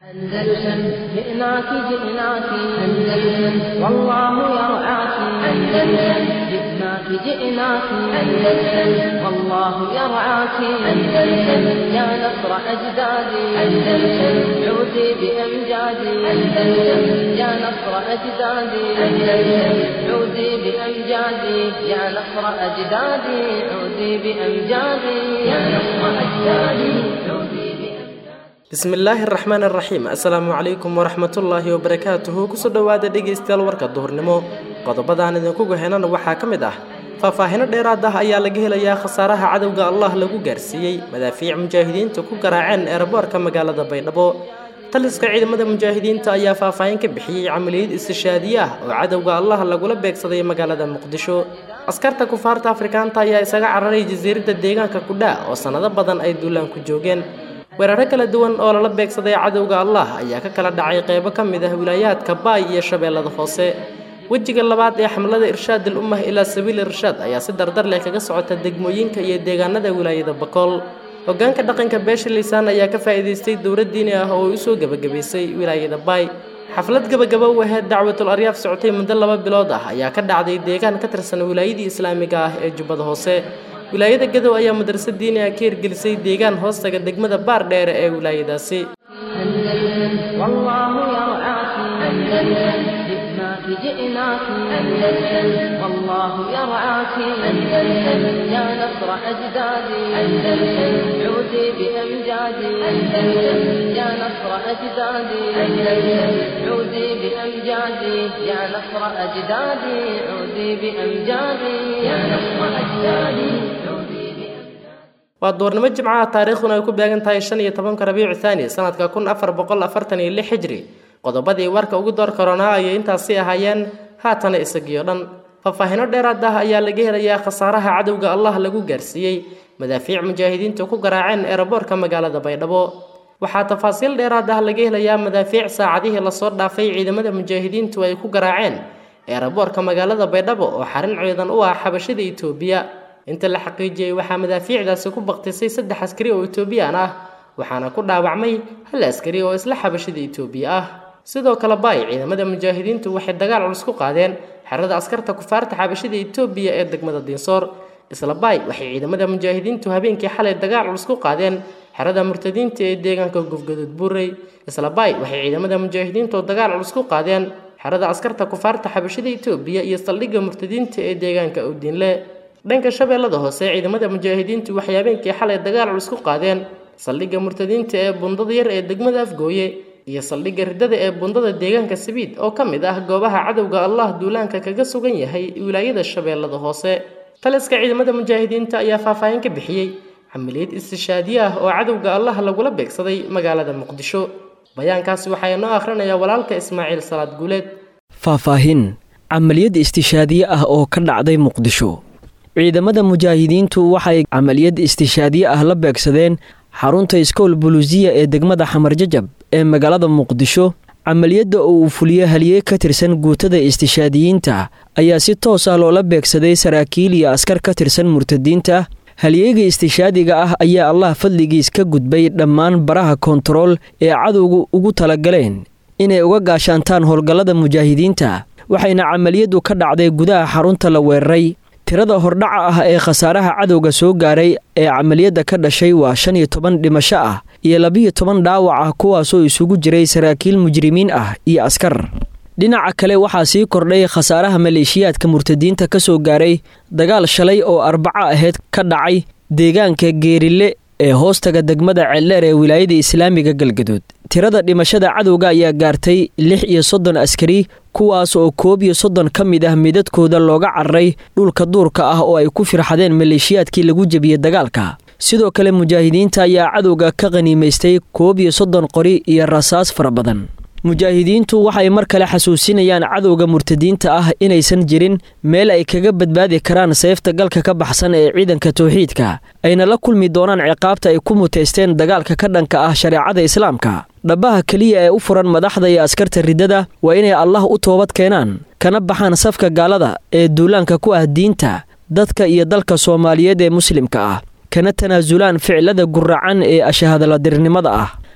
أندلسن جئناك جئناك أندلسن والله يرعاك أندلسن جئناك جئناك أندلسن والله يرعاك أندلسن يا نصر أجدادي أندلسن عودي بأمجادي أندلسن يا نصر أجدادي أندلسن عودي بأمجادي يا نصر أجدادي عودي بأمجادي يا نصر أجدادي عودي bismillaahi araxmaan araxiim assalaamu calaykum waraxmatullaahi wabarakaatuhu kusoo dhowaada dhegaystayaal warka duhurnimo qodobadaan idinku gahenana waxaa ka mid ah faahfaahino dheeraad ah ayaa laga helayaa khasaaraha cadowga allah lagu gaarsiiyey madaafiic mujaahidiinta ku garaaceen eeraboorka magaalada baydhabo taliska ciidamada mujaahidiinta ayaa faahfaahin ka bixiyey camaliyad istishaadiye ah oo cadowga allah lagula beegsaday magaalada muqdisho askarta kufaarta afrikaanta ayaa isaga cararay jasiiradda deegaanka kudhaa oo sannado badan ay duulaan ku joogeen weeraro kala duwan oo lala beegsaday cadowga allah ayaa ka kala dhacay qeybo ka mid ah wilaayaadka baay iyo shabeellada hoose wejiga labaad ee xamlada irshaad al ummah ilaa sabiil irshaad ayaa si dardar leh kaga socota degmooyinka iyo deegaanada wilaayada bakool hogaanka dhaqanka beesha liisaan ayaa ka faa'iidaystay dowlad diini ah oo usoo gebagabaysay wilaayada baay xaflad gabagaba u aheyd dacwatul aryaaf socotay muddo laba bilood ah ayaa ka dhacday deegaan ka tirsan wilaayadii islaamiga ah ee jubbada hoose wilaayada gadow ayaa madrasa diini ah ka hirgelisay deegaan hoostaga degmada baar dheere ee wilaayadaasi أندلسن والله يرعاك أندلسن جئناك جئناك أندلسن والله يرعاك أندلسن يا نصر أجدادي أندلسن عودي بأمجادي أندلسن يا نصر أجدادي أندلسن عودي بأمجادي يا نصر أجدادي عودي بأمجادي يا نصر أجدادي عودي بأمجادي waa doornimo jimcaha taariikhduna ay ku beegan tahay shan iyo tobanka rabiicu thaani sanadka kun afar boqol afartan iyo lix xijri qodobadii warka ugu door koronaa ayay intaasi ahaayeen haatana isagiyo dhan faahfaahino dheeraad ah ayaa laga helayaa khasaaraha cadowga allah lagu gaarsiiyey madaafiic mujaahidiintu ku garaaceen eeraboorka magaalada baydhabo waxaa tafaasiil dheeraad ah laga helayaa madaafiic saacadihii lasoo dhaafay ciidamada mujaahidiintu ay ku garaaceen eeraboorka magaalada baydhabo oo xarin ciidan u ah xabashida itoobiya inta la xaqiijiyey waxaa madaafiicdaasi ku baktisay saddex askari oo etoobiyaan ah waxaana ku dhaawacmay hal askari oo isla xabashida itoobiya ah sidoo kale baay ciidamada mujaahidiintu waxay dagaal culus ku qaadeen xerada askarta kufaarta xabashida itoobiya ee degmada diinsoor isla baay waxay ciidamada mujaahidiintu habeenkii xalay dagaal culus ku qaadeen xerada murtadiinta ee deegaanka gufgadud buurey isla baay waxay ciidamada mujaahidiintu dagaal culus ku qaadeen xerada askarta kufaarta xabashida itoobiya iyo saldhigga murtadiinta ee deegaanka owdiinle dhanka shabeellada hoose ciidamada mujaahidiintu waxay habeenkii xalay dagaal culus ku qaadeen saldhigga murtadiinta ee bundada yar ee degmada afgooye iyo saldhigga riddada ee bundada deegaanka sabiid oo ka mid ah goobaha cadowga allah duulaanka kaga sugan yahay wilaayada shabeellada hoose taliska ciidamada mujaahidiinta ayaa faahfaahin ka bixiyey camaliyad istishaadiye ah oo cadowga allah lagula beegsaday magaalada muqdisho bayaankaasi waxaa inoo akhrinayaa walaalka ismaaciil salaad guuleed faahfaahin camaliyad istishaadiye ah oo ka dhacday muqdisho ciidamada mujaahidiintu waxay camaliyad istishaadiye ah la beegsadeen xarunta iskool buluusiya ee degmada xamarjajab ee magaalada muqdisho camaliyadda oo uu fuliyo haliyey ka tirsan guutada istishaadiyiinta ayaa si toos ah loola beegsaday saraakiil iyo askar ka tirsan murtadiinta haliyeyga istishaadiga ah ayaa allah fadligiis ka gudbay dhammaan baraha koontarool ee cadowgu ugu talagaleen inay uga gaashaantaan howlgallada mujaahidiinta waxayna camaliyaddu ka dhacday gudaha xarunta la weeraray tirada hordhaca ah ee khasaaraha cadowga soo gaaray ee camaliyadda ka dhashay waa shan iyo toban dhimasho ah iyo labiyo toban dhaawac ah kuwaasoo isugu jiray saraakiil mujrimiin ah iyo askar dhinaca kale waxaa sii kordhay khasaaraha maleeshiyaadka murtadiinta ka soo gaaray dagaal shalay oo arbaco aheyd ka dhacay deegaanka geerile ee hoostaga degmada ceeldheer ee wilaayada islaamiga galgaduud tirada dhimashada cadowga ayaa gaartay lix iyo soddon askari kuwaas oo koob iyo soddon ka mid ah midadkooda looga cararay dhulka duurka ah oo ay ku firxadeen maleeshiyaadkii lagu jebiyey dagaalka sidoo kale mujaahidiinta ayaa cadowga ka qhaniimaystay koob iyo soddon qori iyo rasaas fara badan mujaahidiintu waxay mar kale xasuusinayaan cadowga murtadiinta ah inaysan jirin meel ay kaga badbaadi karaan seefta galka ka baxsan ee ciidanka towxiidka ayna la kulmi doonaan ciqaabta ay ku muteysteen dagaalka ka dhanka ah shareecada islaamka dhabaha keliya ee u furan madaxda iyo askarta riddada waa inay allah u toobad keenaan kana baxaan safka gaalada ee duulaanka ku ah diinta dadka iyo dalka soomaaliyeed ee muslimka ah kana tanaasulaan ficilada guracan ee ashahadaladirnimada ah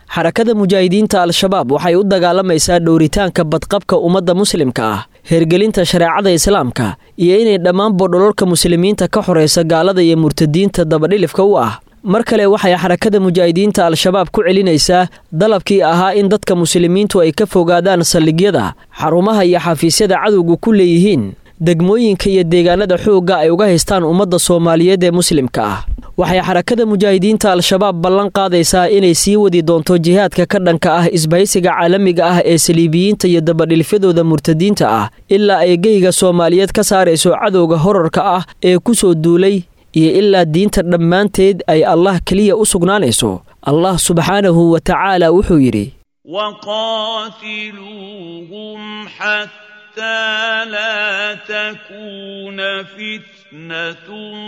xarakada mujaahidiinta al-shabaab waxay u dagaalamaysaa dhowritaanka badqabka ummadda muslimka ah hergelinta shareecada islaamka iyo inay dhammaanba dhololka muslimiinta ka xoraysa gaalada iyo murtadiinta dabadhilifka u ah mar kale waxay xarakada mujaahidiinta al-shabaab ku celinaysaa dalabkii ahaa in dadka muslimiintu ay ka fogaadaan saldhigyada xarumaha iyo xafiisyada cadowga ku leeyihiin degmooyinka iyo deegaanada xoogga ay uga haystaan ummadda soomaaliyeed ee muslimka ah waxay xarakada mujaahidiinta al-shabaab ballan qaadaysaa inay sii wadi doonto jihaadka ka dhanka ah isbahaysiga caalamiga ah ee saliibiyiinta iyo dabadhilfyadooda murtadiinta ah ilaa ay geyga soomaaliyeed ka saarayso cadowga horarka ah ee ku soo duulay iyo ilaa diinta dhammaanteed ay allah keliya u sugnaanayso allah subxaanahu wa tacaala wuxuu yidhi حتى لا تكون فتنة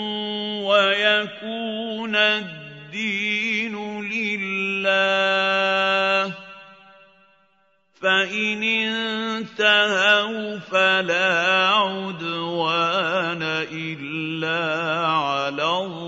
ويكون الدين لله فإن انتهوا فلا عدوان إلا على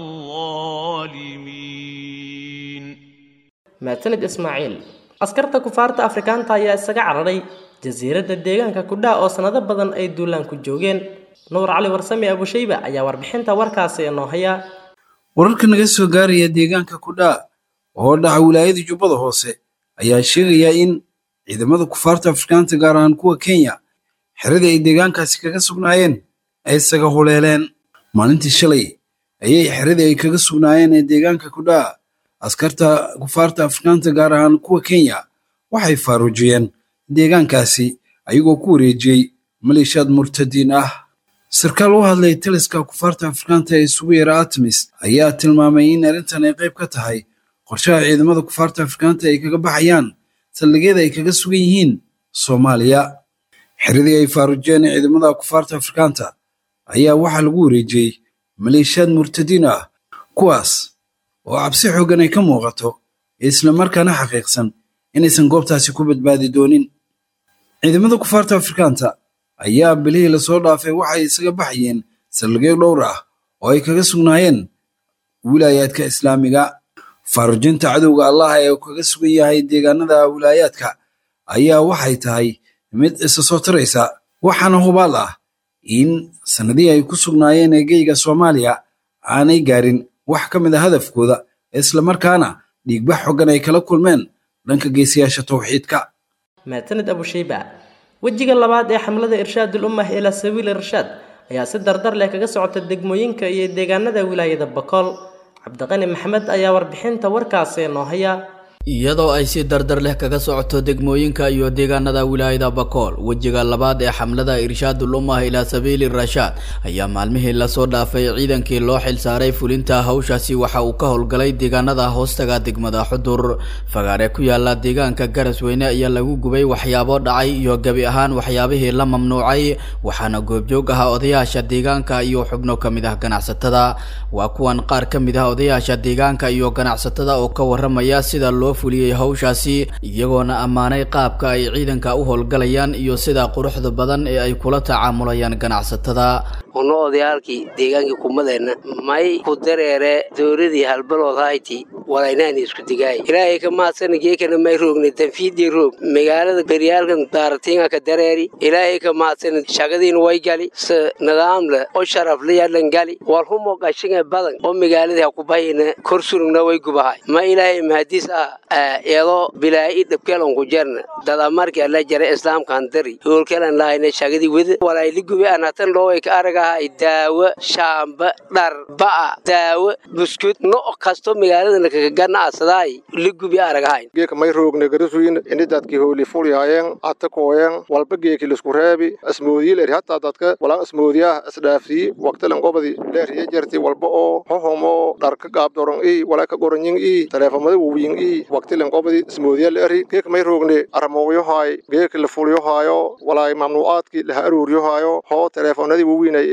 الظالمين maatanid ismaaciil askarta kufaarta afrikaanta ayaa isaga cararay jasiiradda deegaanka kudhaa oo sanado badan ay duulaan ku joogeen nuur cali warsame abushayba ayaa warbixinta warkaasi inoo haya wararka naga soo gaaraya deegaanka kudhaa oo dhaca wilaayada jubbada hoose ayaa sheegaya in ciidamada kufaarta afrikaanta gaar ahaan kuwa kenya xeradii ay deegaankaasi kaga sugnaayeen ay isaga huleeleen maalintii shalay ayay xeradii ay kaga sugnaayeen ee deegaanka kudhaa askarta kufaarta afrikaanta gaar ahaan kuwa kenya waxay faaruujiyeen deegaankaasi ayagoo ku wareejiyey maleeshiyaad murtadiin ah sarkaal u hadlay taliska kufaarta afrikaanta ee isugu yara artemis ayaa tilmaamay in arrintan ay qayb ka tahay qorshaha ciidamada kufaarta afrikaanta ay kaga baxayaan saldhigyada ay kaga sugan yihiin soomaaliya xeradii ay faaruujiyeen ciidamada kufaarta afrikaanta ayaa waxaa lagu wareejiyey maleeshiyaad murtadiin ah kuwaas oo cabsi xooggan ay ka muuqato islamarkaana xaqiiqsan inaysan goobtaasi ku badbaadi doonin ciidamada kufaarta afrikaanta ayaa bilihii lasoo dhaafay waxay isaga baxayeen saldhigyo dhowr ah oo ay kaga sugnaayeen wilaayaadka islaamiga faarujinta cadowga allaha ee kaga sugan yahay deegaanada wilaayaadka ayaa waxay tahay mid isa soo taraysa waxaana hubaal ah in sannadihii ay ku sugnaayeen eegeyga soomaaliya aanay gaarin wax ka mid a hadafkooda islamarkaana dhiigbax xoggan ay kala kulmeen dhanka geesiyaasha towxiidka maatanid abushayba wejiga labaad ee xamlada irshaadul ummah ilaa sabiil irshaad ayaa si dardar leh kaga socota degmooyinka iyo deegaanada wilaayada bakool cabdiqani maxamed ayaa warbixinta warkaasi noo haya iyadoo ay si dardar leh kaga socoto degmooyinka iyo deegaanada wilaayada bakool wejiga labaad ee xamlada irshaadul ummah ilaa sabiili rashaad ayaa maalmihii lasoo dhaafay ciidankii loo xilsaaray fulinta hawshaasi waxa uu ka howlgalay deegaanada hoostaga degmada xudur fagaare ku yaala deegaanka garasweyne ayaa lagu gubay waxyaabo dhacay iyo gebi ahaan waxyaabihii la mamnuucay waxaana goobjoog ah odayaasha deegaanka iyo xubno ka mid ah ganacsatada waa kuwan qaar ka mid ah odayaasha deegaanka iyo ganacsatada oo ka waramaya sida loo fuliyey hawshaasi iyagoona ammaanay qaabka ay ciidanka u howlgalayaan iyo sida quruxda badan ee ay kula tacaamulayaan ganacsatada uno odayaalkii deegaankii kumadeenna may ku dareere dowladii halbalood hayti walaynaani isku digaay ilaahay ka maadsana geekana may roogna danfiidii roog magaalada beryaalkan daaratiinga ka dareeri ilaahay ka maadsana shagadiina way gali se nidaamle oo sharafle yadhan gali walhumo qashinga badan oo magaaladii ha ku bahayna kor surugna way gubahay ma ilaahay mahadiis ah iyadoo bilaa'i dhabkeelan ku jarna dada markii alla jara islaamkan dari hoolkeelan lahayna shagadii weda walayli gubi anatan looway ka aragahay daawo shaamba dhar ba'a daawo buskud no kasto magaaladana kaga ganacsaday li gubi aragahayn geeka may roogne garasuyin ini dadki hooli fulyaayeen atakooyen walba geeki lisku reebi asmoodiyi leeri hataa dadka walaan asmoodiyaah isdhaafsiyi waqtilan qobadi leeriya jarti walba oo hohomo dharka gaabdoron ii walaka goronyin ii taleefamada wawiyin ii waqtilan qobadi ismoodiya leeri geeka may roogne aramooyohaay geeka la fulyohaayo walaay mamnuucaadki laha aruuryohaayo hoo taleefonadii wawiinay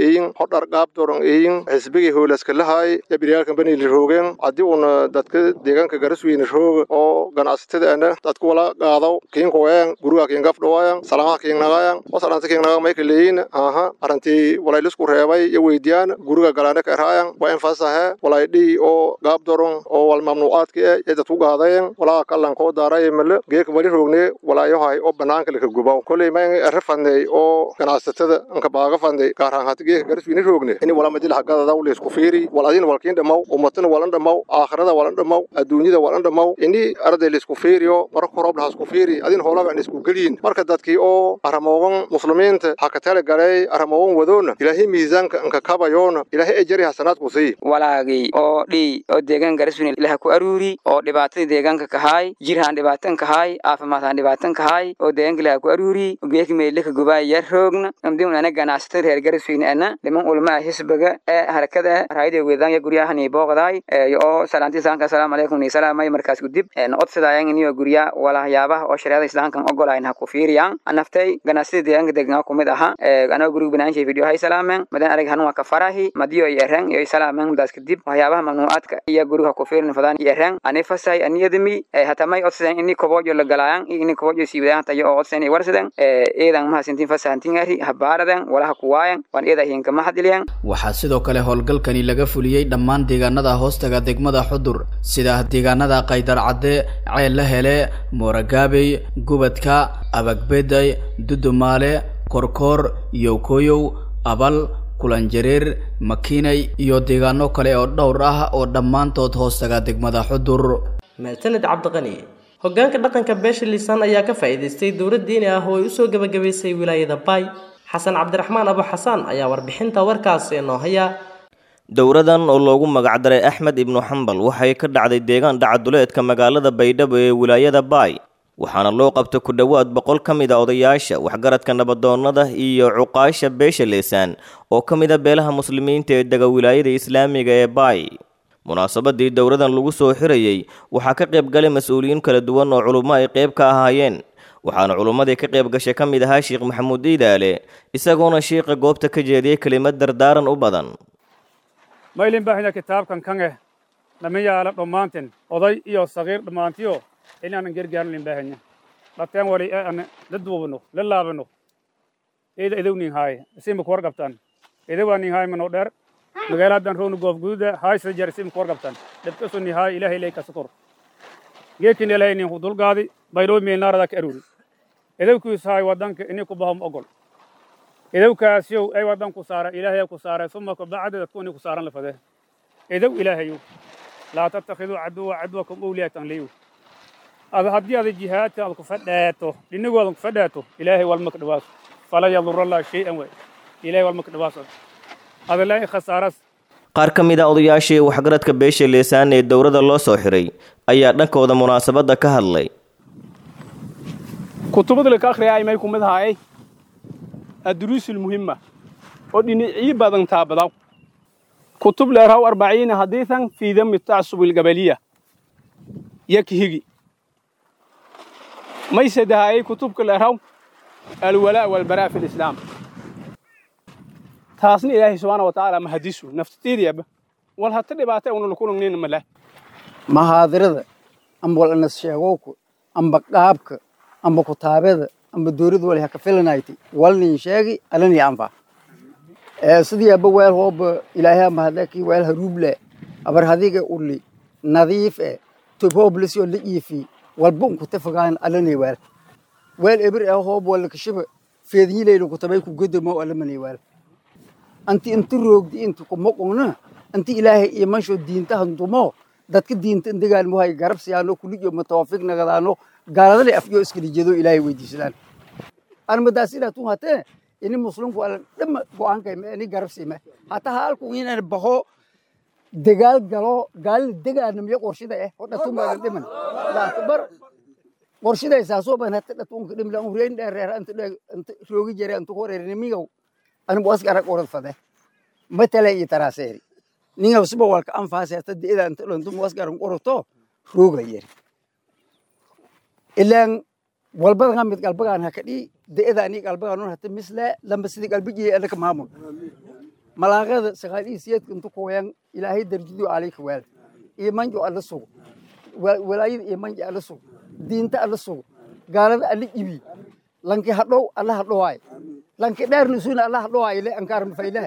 eyin hodhar qaab doron eyin xisbigii hoolaska lahaay ya biryaalkan banili roogeen haddii uuna dadka deegaanka garasweyne rooga oo ganacsatada ana dadka wala qaadaw kiinkowayan guriga kiingafdhawayan salamaha kiingnagayan wasalanta kiingnaga mayka leeyin aha arantii walaylisku reebay ya weydiyaan guriga galaane ka eraayan waa infasahe walay dhii oo qaab doron oo wal mamnuucaadka e ya dadku qaadayen walaa kallan koo daaray male geeka wali roogne walaayahay oo banaanka laka gubaw koley ma ere fadney oo ganacsatada anka baaga fadney gaarhaan hati geeka garasweyne roogne ini wala madil hagadadaw leysku fiiri wal adina walkiin dhamaw ummatana walan dhamaw aakhirada walan dhamaw adduunyada walan dhamaw ini arday laysku fiiriyo marka horobna hasku fiiri adin hoolaga isku geliyin marka dadkii oo aramoogan muslimiinta ha ka tala galay aramoogan wadoona ilaahay miisaanka anka kabayoona ilaahay ejari hasanaadku sii walaagii oo dhii oo deegaan garasweyne ilaha ku aruuri oo dhibaatadii deegaanka kahaay jirhaan dhibaatan kahaay caafimaadhaan dhibaatan kahaay oo deegaanka ilaha ku aruuri geeki meyle ka gubaay yar roogna amdiun ana ganacsatada reer garasweyne ana dhiman ulmaa hisbiga ee harakada raayada weedaan ya guryahani booqdaay oo salaanti saanka asalaamu calaykum ni salaamay markaas gudib odsadaayan iniyo gurya walahayaabaha oo shareecada islaamkan ogolayn ha ku fiiriyaan anaftay ganacsatada deegaanka deegaanka kumid aha anoo guriga banaanshay video hay salaameen madan arag hanun waa ka farahi madiyo iyo ereng iyo salaameen mudaas kadib waxyaabaha mamnuucaadka iyo guriga ku fiirin fadaan iyo ereng ani fasay aniyadami hatamay odsadeen ini kobojo la galaayan iyo ini kobojo siiwadaan tayo oo odsadeen ay warsadeen eedan mahasintin fasahantingari habaaraden walaha kuwaayan waan eeda hinka mahadiliyan waxaa sidoo kale howlgalkani laga fuliyey dhammaan deegaanada hoostaga degmada xudur sida deegaanada qaydarcadde ceella hele mooragaabey gubadka abagbeday dudumaale korkoor yowkoyow abal kulanjareer makiinay iyo deegaano kale oo dhowr ah oo dhammaantood hoostaga degmada xudur maasaned cabdiqani hoggaanka dhaqanka beesha liisaan ayaa ka faa'iidaystay dowlad diini ah oo ay usoo gebagabaysay wilaayada baay xasan cabdiraxmaan abu xasaan ayaa warbixinta warkaasi inoo haya dowradan oo loogu magacdaray axmed ibnu xambal waxay ka dhacday deegaan dhacaduleedka magaalada baydhabo ee wilaayada baay waxaana loo qabtay ku dhowaad boqol ka mid a odayaasha waxgaradka nabadoonnada iyo cuqaasha beesha leesaan oo ka mid a beelaha muslimiinta ee dega wilaayada islaamiga ee baay munaasabadii dowradan lagu soo xirayey waxaa ka qayb galay mas-uuliyiin kala duwan oo culummo ay qayb ka ahaayeen waxaana culummadii ka qayb gashay ka mid ahaa sheekh maxamuud iidaale isagoona shiiqa goobta ka jeediyey kelimad dardaaran u badan maylin baahina kitaabkan kan eh nama yaala dhammaanten oday iyo sagiir dhammaantiyo inaanan gargaarin baahanya dhateen wali ee ana la duubano la laabano eeda idow nin haaye isima kuwar qabtaan ida waa nin haaye mano dheer magaaladan roonu goof gududa haaysa jar isima kuwar qabtaan dhabkaso nin haaye ilaahay lay ka sukur geekin ilaahay nin hudulgaadi bayroo meelnaarada ka aruuri idowkiis haaye wadanka ini ku bahom ogol idowkaasyow ay wadan ku saara ilaahay ku saara suma kabacdi dadku ini ku saaran lafade idow ilaahayow laa tattakhiduu caduwa cadwakum owliyatan liyu ada haddii ada jihaadka aad ku fadhaato dhinigoodan ku fadhaato ilaahay walma ka dhawaaso fala yadura allah shay-an way ilaahay walma ka dhawaaso ada laa khasaaras qaar ka mid a odayaashii waxgaradka beesha leesaan ee dowladda loo soo xiray ayaa dhankooda munaasabadda ka hadlay kutubada laka akhriya ay may ku mid ahaayay adduruusul muhimma oo dhinacyo badan taabadaw kutub leeraw arbaciina hadiisan fii dami tacsubi algabaliya yakhigi may sadahayay kutubka leeraw alwalaa walbaraa fi lislaam taasna ilaahay subxaana wa tacaala mahadisu naftateediyaba wal hata dhibaata una lakulangnayna maleh mahaadirada amba wal anas sheegowka amba qaabka amba kutaabada amba dowlad wali haka filanayti walnin sheegi alani anfa sidii aba weel hooba ilaahay mahadaki weel haruuble abar hadiga uli nadiif e tob hooblis oo la iifi walba unku tafagaan alani weel weel ebir e hoob wala kashiba feednyileyna kutabay ku godomo alamani weel anti inti roogdi inti kumoqongna anti ilaahay imansho diinta handumo dadka diinta indegaan muhay garab siyaano kuliyo mutawaffiq nagadaano gaaladale afyo iskalijeedo ilaahay weydiisadaan anmadaas ilaa tun hatee ini muslimku ala dhama go'aankay ini garab siime hataa halku inaan baho dagaal galo gaalina degaanamiyo qorshida eh oo dhatun baadan dhiman laakbar qorshidaysaasoo ban hata dhatunka dhimla hureen dheereer anta roogi jere anta horeernimiyow anigu asgara qorad fade matala iyo taraaseeri ningaw siba walka anfaase hata deeda anta dhantum asgaran qorato rooga yeri ilaan walbadan mid qalbagaan hakadhi de'eda ani qalbagaan hata misle lamba sidii qalbigii anaka maamul malaaqada saqaaliisiyeedka intu kuwayan ilaahay darjadu alayka waal iyo manjo alla sugo walaayada iyo manja alla sugo diinta alla sugo gaalada alla ibi lanki hadhow alla hadhowaay lanki dheernisuuna alla hadhowaay le ankaar mafaylaha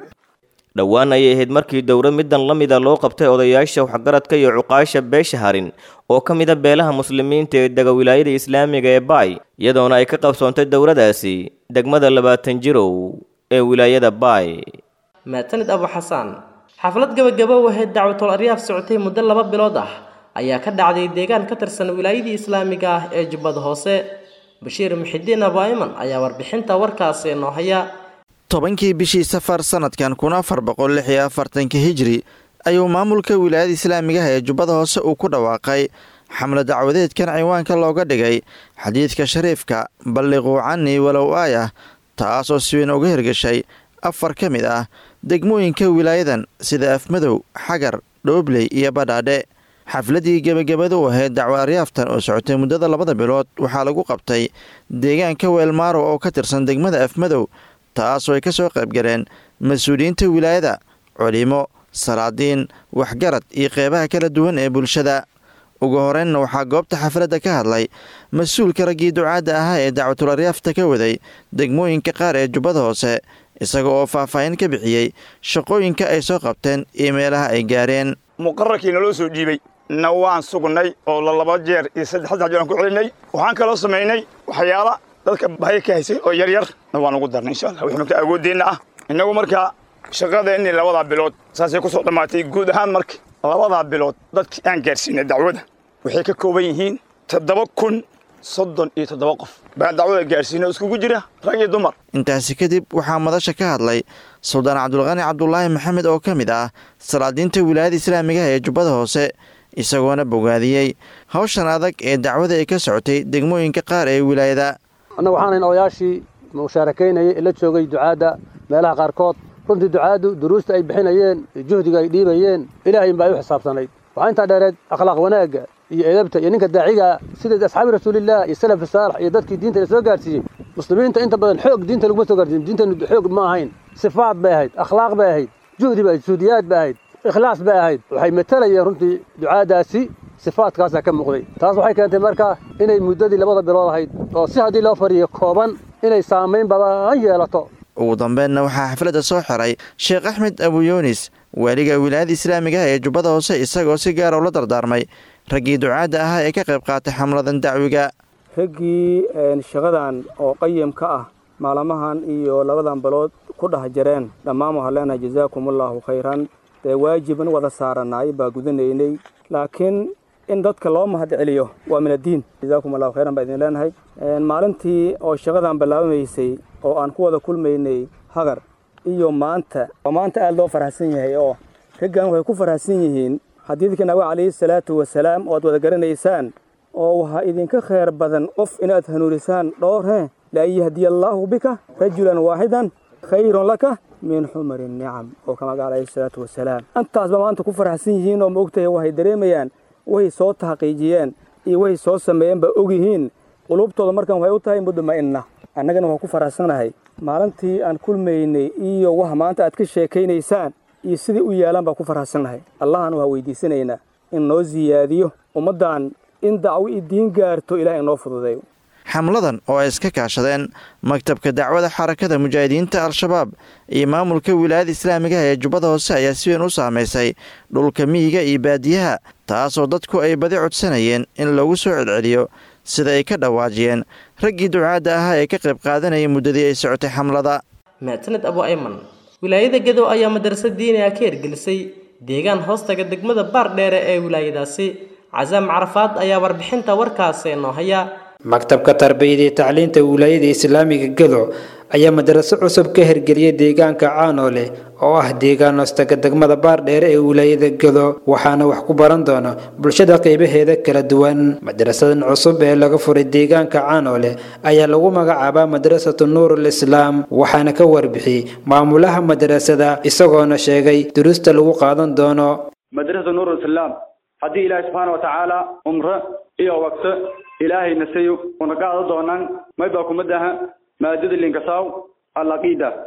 dhowaan ayay ahayd markii dowro middan la mida loo qabtay odayaasha waxgaradka iyo cuqaasha beesha harin oo ka mida beelaha muslimiinta ee dega wilaayada islaamiga ee baay iyadoona ay ka qabsoontay dowradaasi degmada labaatan jirow ee wilaayada baay maatanid abu xasaan xaflad gabagabo ahayd dacwatul aryaaf socotay muddo laba bilood ah ayaa ka dhacday deegaan ka tirsan wilaayadii islaamiga ah ee jubbada hoose bashiir muxidiin abu ayman ayaa warbixinta warkaasi noo haya tobankii bishii safar sanadkan kun afar boqol lix iyo afartanka hijri ayuu maamulka wilaayada islaamigaha ee jubbada hoose uu ku dhawaaqay xamle dacwadeedkan ciwaanka looga dhigay xadiidka shariifka balliquu canii walow aayah taas oo si weyn uga hirgashay afar ka mid ah degmooyinka wilaayadan sida afmadow xagar dhoobley iyo badhaadhe xafladii gebagabada u ahayd dacwo aryaaftan oo socotay muddada labada bilood waxaa lagu qabtay deegaanka weelmaaro oo ka tirsan degmada afmadow taasoo ay ka soo qaybgaleen mas-uuliyiinta wilaayada culimo salaadiin waxgarad iyo qeybaha kala duwan ee bulshada ugu horeynna waxaa goobta xafladda ka hadlay mas-uulka raggii ducaadda ahaa ee dacwatul aryaafta ka waday degmooyinka qaar ee jubbada hoose isaga oo faahfaahin ka bixiyey shaqooyinka ay soo qabteen iyo meelaha ay gaareen muqararkii naloo soo dhiibay na waan sugnay oo la laba jeer iyo saddex saddex jeer aan ku celinay waxaan kaloo samaynay waxyaala dadka bahaya ka haysay oo yaryar na waan ugu darnay insha allah wixii marka awooddeenna ah innagu markaa shaqadeenni labadaa bilood saasay ku soo dhammaatay guud ahaan marka labadaa bilood dadkii aan gaarsiinay dacwada waxay ka kooban yihiin toddoba kun soddon iyo toddoba qof baan dacwada gaarsiinay oo iskugu jira rag iyo dumar intaasi kadib waxaa madasha ka hadlay suldaan cabdulqani cabdulaahi maxamed oo ka mid ah salaadiinta wilaayada islaamigaha ee jubbada hoose isagoona bogaadiyey hawshan adag ee dacwada ay ka socotay degmooyinka qaar ee wilaayada annaga waxaanayn odayaashii mushaarakaynayay ee la joogay ducaadda meelaha qaarkood runtii ducaaddu duruusta ay bixinayeen iyo juhdiga ay dhiibayeen ilaahay baa u xisaabtanayd waxaa intaa dheereed akhlaaq wanaagga iyo edabta iyo ninka daaciga sida asxaabi rasuulillaah iyo salafi saalax iyo dadkii diinta la soo gaarsiiyey muslimiinta inta badan xoog diinta laguma soo gaarsiin diintanu xoog ma ahayn sifaad bay ahayd akhlaaq bay ahayd juhdi bay ahayd suudiyaad bay ahayd ikhlaas bay ahayd waxay matalayeen runtii ducaadaasi sifaadkaasaa ka muuqday taas waxay keentay marka inay muddadii labada bilood ahayd oo si haddii loo fariyo kooban inay saamayn badan yeelato ugu dambeynna waxaa xafladda soo xiray sheekh axmed abuyunis waaliga wilaayada islaamigaha ee jubbada hoose isagoo si gaara ula dardaarmay raggii ducaadda ahaa ee ka qayb qaatay xamladan dacwiga raggii shaqadan oo qayimka ah maalmahan iyo labadan bilood ku dhex jireen dhammaan waxaan leenahay jazaakumullaahu khayran dee waajiban wada saaranaay baa gudanaynay laakiin in dadka loo mahad celiyo waa min addiin jazaakum allahu khayran baa idin leenahay maalintii oo shaqadan bilaabamaysay oo aan ku wada kulmaynay hagar iyo maanta oo maanta aada loo farxsan yahay oo raggan waxay ku farxsan yihiin xadiidka nabi calayhi salaatu wasalaam oo aad wada garanaysaan oo waxaa idinka khayr badan qof inaad hanuunisaan dhowr he laa yahdiya allaahu bika rajulan waaxidan khayrun laka min xumari nicam oo ka maga calayhi salaatu wasalaam intaasba maanta ku faraxsan yihiin oo maogtahay waxay dareemayaan waxay soo taxqiijiyeen iyo waxay soo sameeyeen baa ogyihiin qulubtooda markan waxay u tahay mudma'inna annagana waxaan ku faraxsanahay maalintii aan kulmaynay iyo waxa maanta aad ka sheekaynaysaan iyo sidai u yaalaan baan ku faraxsannahay allahan waxaa weydiisanaynaa in noo siyaadiyo ummaddan in dacwo i diin gaarto ilaah inoo fududeeyo xamladan oo ay iska kaashadeen maktabka dacwada xarakada mujaahidiinta al-shabaab iyo maamulka wilaayada islaamigaha ee jubbada hoose ayaa si weyn u saamaysay dhulka miyiga iyo baadiyaha taasoo dadku ay badi codsanayeen in lagu soo celceliyo sida ay ka dhawaajiyeen raggii ducaadda ahaa ee ka qayb qaadanaya muddadii ay socotay xamlada maataned abu ayman wilaayada gedow ayaa madrasad diiniga ka hirgelisay deegaan hoostaga degmada baar dheere ee wilaayadaasi casaam carafaad ayaa warbixinta warkaasi noo haya maktabka tarbiyada iyo tacliinta wilaayada islaamiga gedo ayaa madraso cusub ka hirgeliyay deegaanka caanoole oo ah deegaan hoostaga degmada baardheere ee wilaayada gedo waxaana wax ku baran doona bulshada qeybaheeda kala duwan madrasadan cusub ee laga furay deegaanka caanoole ayaa lagu magacaabaa madrasatu nuurul islaam waxaana ka warbixiyey maamulaha madrasada isagoona sheegay duruusta lagu qaadan doono madrasatu nuurul islaam haddii ilaahi subxaana watacaala umre iyo waqto ilaahay nasayo una qaado doonaan maybaa kumadaha maadada linkasaw alaqiida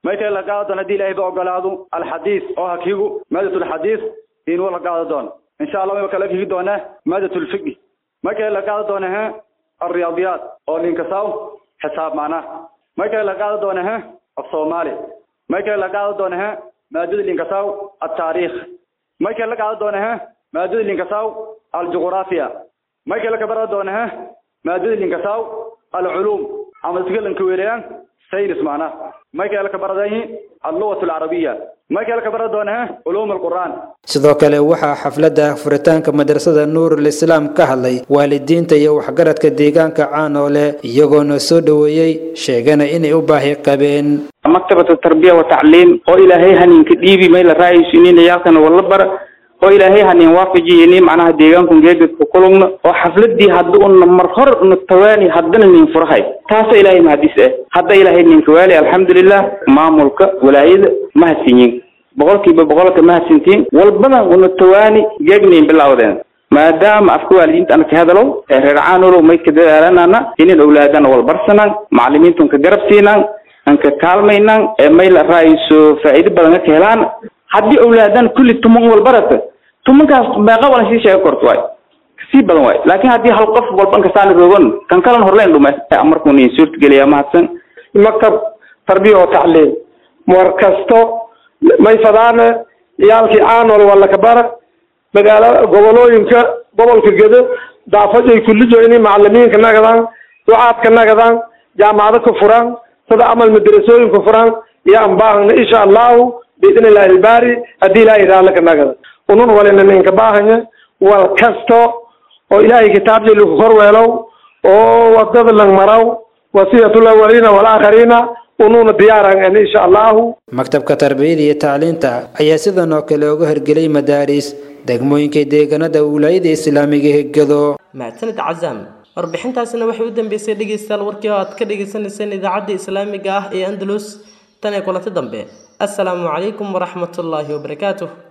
may kale la qaada doona haddii ilaahay ba ogolaado alxadiis oo hakiigu maadatulxadiis inuu la qaada doono insha allah mayba kala kigi doonaa maadatulfiqi may kale la qaada doona he alriyaadiyaat oo linkasaw xisaab macnaha may kale la qaada doona he af soomaali may kale la qaada doona he maadada linkasaw altaariikh may kale la qaada doona he maadada linkasaw aljuqraafiya may kale ka bara doona he maadada linkasaw alculuum ama dadka weerayaan saynis macnaha may kale ka baradayi allugat alcarabiya may kale ka bara doona he culuum alqur'aan sidoo kale waxaa xafladda furitaanka madrasada nuurul islaam ka hadlay waalidiinta iyo waxgaradka deegaanka caanoole iyagoona soo dhoweeyey sheegana inay u baahi qabeen maktabatu tarbiya wa tacliim oo ilaahay haninka dhiibi may la raayaysiinin ciyaalkana wala bara oo ilaahay hanin waafajiyini macnaha deegaanku geedadka kulugna oo xafladii hadda una mar hor una tawaani haddana nin furahay taasa ilaahay mahadis ah hadda ilaahay ninka waali alxamdulilah maamulka walaayada mahadsinyin boqolkiiba boqolka mahadsintiin walbana una tawaani geegnayn bilawdeen maadaama afka waalidiinta ana ka hadalo ee reer caanulow may ka dadaalanana inin owlaadana walbarsanaan macalimiintun ka garab siinaan aan ka kaalmaynaan ee may la raayso faa'iido badan ka helaan haddii owlaadan kulli tuman walbarata tumankaas meeqa walan sii sheega korto waay kasii badan waay laakiin haddii hal qof walban kasaana roogan kan kalan horleen dhume markuu nin suurtageliyaa mahadsan maktab tarbiya oo tacliim war kasto may fadaana ciyaalkii caanol wala kabara magaala gobolooyinka gobolka gedo daafajay kullijo inay macalimiinka nagadaan ducaadka nagadaan jaamacado ka furaan sida amal madrasooyinka furaan iyo aan baahana insha allahu biidni illaahi ilbaari haddii ilaahay raallaka nagada unun walina ninka baahanya wal kasto oo ilaahay kitaabjii lagu korweelow oo wadada lang maraw wasiyatul awaliina walaakhariina unuuna diyaaran insha allahu maktabka tarbiyada iyo tacliinta ayaa sidan oo kale uga hirgelay madaaris degmooyinka deegaanada wilaayada islaamiga hegado mahadsanid cazaam warbixintaasina waxay u dambeysay dhegeystayaal warkii oo aad ka dhegeysaneyseen idaacadda islaamiga ah ee andalus tan ee kulanti dambe assalaamu calaykum waraxmatullaahi wabarakaatuh